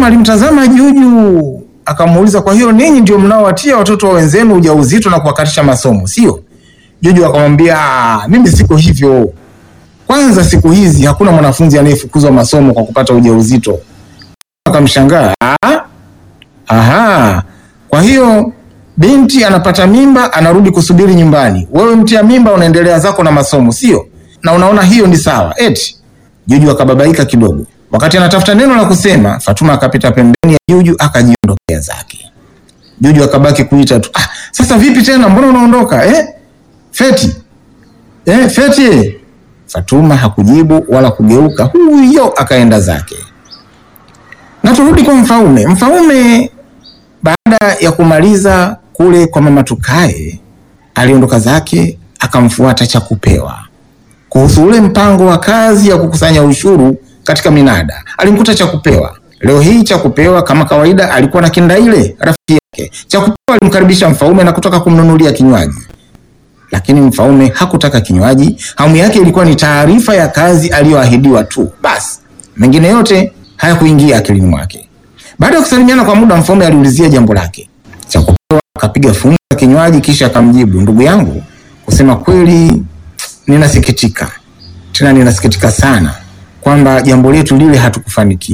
Fatuma alimtazama Juju akamuuliza, kwa hiyo ninyi ndio mnaowatia watoto wa wenzenu ujauzito na kuwakatisha masomo, sio? Juju akamwambia, "Ah, mimi siko hivyo. Kwanza siku hizi hakuna mwanafunzi anayefukuzwa masomo kwa kupata ujauzito. Akamshangaa, "Ah, aha, kwa hiyo binti anapata mimba anarudi kusubiri nyumbani, wewe mtia mimba unaendelea zako na masomo, sio? Na unaona hiyo ni sawa? Eti Juju akababaika kidogo. Wakati anatafuta neno la kusema, Fatuma akapita pembeni ya Juju akajiondokea zake. Juju akabaki kuita tu, ah, sasa vipi tena, mbona unaondoka eh? Feti eh, Feti. Fatuma hakujibu wala kugeuka, huyo akaenda zake. Na turudi kwa Mfaume. Mfaume baada ya kumaliza kule kwa mama Tukae aliondoka zake akamfuata Chakupewa kuhusu ule mpango wa kazi ya kukusanya ushuru katika minada. Alimkuta Chakupewa. Leo hii Chakupewa kama kawaida alikuwa na Kindaile rafiki yake. Chakupewa alimkaribisha Mfaume na kutaka kumnunulia kinywaji, lakini Mfaume hakutaka kinywaji. Hamu yake ilikuwa ni taarifa ya kazi aliyoahidiwa tu, basi mengine yote hayakuingia akilini mwake. Baada ya kusalimiana kwa muda, Mfaume aliulizia jambo lake. Chakupewa akapiga funga kinywaji, kisha akamjibu, ndugu yangu, kusema kweli ninasikitika tena ninasikitika sana kwamba jambo letu lile hatukufanikiwa.